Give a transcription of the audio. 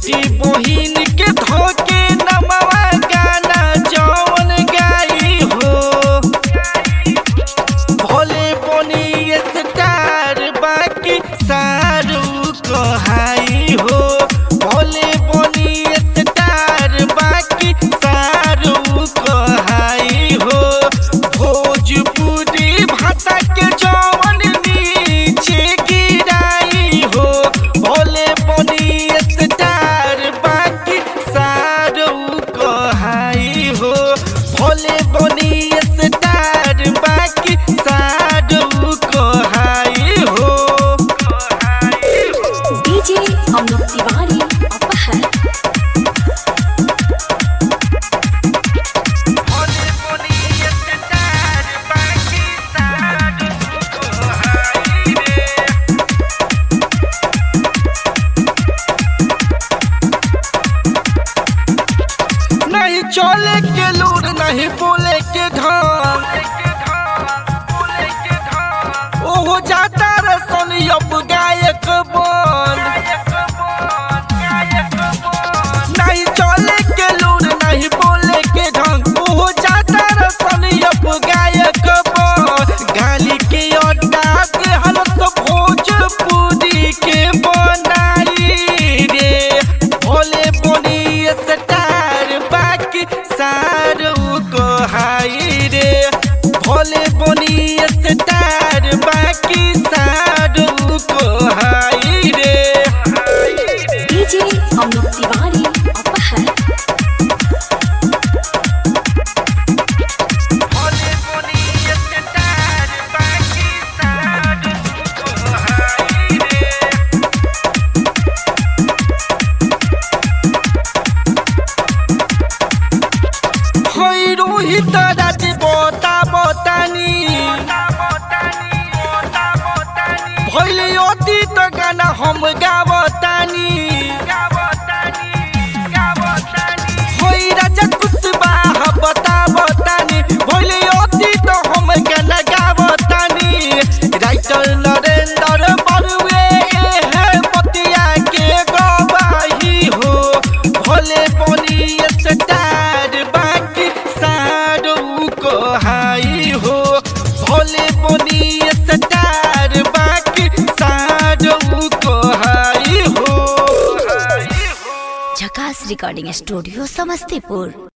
बेटी बहिन के धोके नमवा गाना जौन गाई हो भोले बनी स्टार बाकी सारू कहाई हो भोले बनी स्टार बाकी सारू कहाई हो भोजपुरी भाषा के जौन नीचे गिराई हो भोले बनी स्टार बाकी सारू कहाई हो भोले बनी स्टार बाकी सारू कहाई हो डीजे अमित तिवारी अपहर भोले बनी स्टार बाकी सारू कहाई रे नहीं चले के लूर नहीं बोले के ढंग ओहो जाता रसन अब गायक बन नहीं चले के लूर नहीं बोले के ढंग ओहो जाता रसन अब गायक बन गाली के अड्डा के हलत भोजपुरी के बनाई रे भोले बोनी स्टार बाकी सारू को हाई रे भोले बोनी स्टार बाकी सारू को हाई रे डीजे अमित तिवारी अपहर भोले बोनी स्टार बाकी सारू को हाई रे होइ रोहित राज बोता बोतानी भैले अतीत गाना हम गावतानी होइ राजा कुशवाहा बता बतानी भैले अतीत हम गाना गावतानी राइटर नरेंद्र बरुए है पतिया के गवाही हो भोले बनी स्टार बाकी सारू को हाई हो भोले बनी स्टार बाकी सारू को हाई हो झकास रिकॉर्डिंग स्टूडियो समस्तीपुर